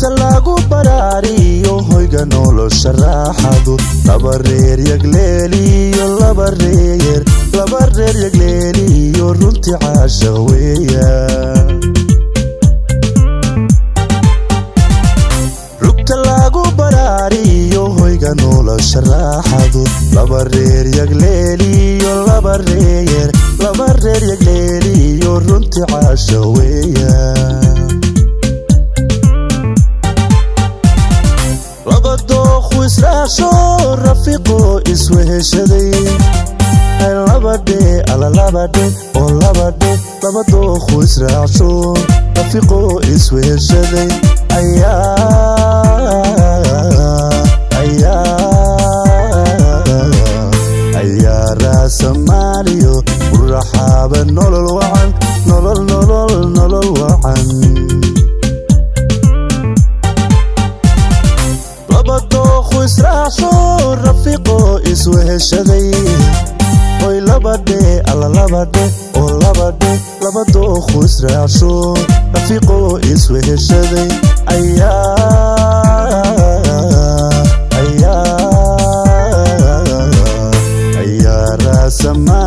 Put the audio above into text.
rugta lagu baraariyo hoyga nolosha raaxadu laba reer yagleeliyo laba reer laba reer yagleeliyo runtii caashaq weeya rugta lagu baraariyo hoyga nolosha raaxadu laba reer yagleeliyo laba reer laba reer yagleeliyo runtii caashaq weeya laba dookhu israacsho rafiiqo isweheshaday labadhe ala labadhe oo labadhe laba dookhu israacsho rafiiqo isweheshaday ayaa raasamaaliyo uraxaaba nolol wacan nolol nolol nolol wacan laba dookhu israacsho rafiiqo isweheshaday oy labadhe alla labadhe oo labadhe laba dookhu israacsho rafiiqo isweheshaday ayaa raasama